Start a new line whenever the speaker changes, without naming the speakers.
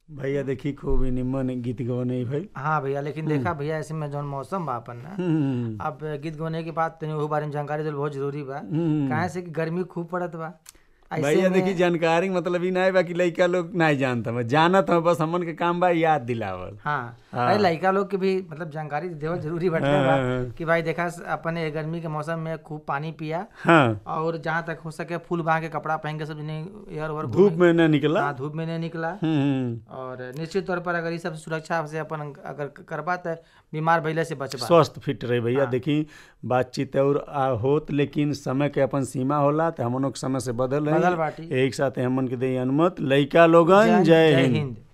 भैया देखी खूब ही निमन गीत गवने भाई
हाँ भैया लेकिन देखा भैया ऐसे में जौन मौसम बा अपन ना
हम्म,
अब गीत गौने के बाद तनी ओहू बारे में जानकारी देल बहुत जरूरी बा
हम्म।
काहे से कि गर्मी खूब पड़त बा ऐसे
भैया
में-
देखी जानकारी मतलब ई नहीं बा कि लइका लोग नहीं जानता मैं जानत हूँ बस हमन के काम बा याद दिलावल
हाँ
हाँ।
अरे लड़का लोग के भी मतलब जानकारी देवल जरूरी बाटे
हाँ,
बा
हाँ।
कि भाई देखा अपन ये गर्मी के मौसम में खूब पानी पिया
हाँ
और जहाँ तक हो सके फूल बांध के कपड़ा पहन के सब नहीं एयर ओवर
धूप में न निकला
हाँ धूप में नहीं निकला
हम्म,
और निश्चित तौर पर अगर ये सब सुरक्षा से अपन अगर करबा तो बीमार भइले से बचबा
स्वस्थ फिट रहे भैया
हाँ।
देखी बातचीत और आ, होत लेकिन समय के अपन सीमा होला तो हमनों के समय से बदल
बदल
रही
बाटी
एक साथ हमन के दे अनुमत लइका लोगन जय हिंद
हिंद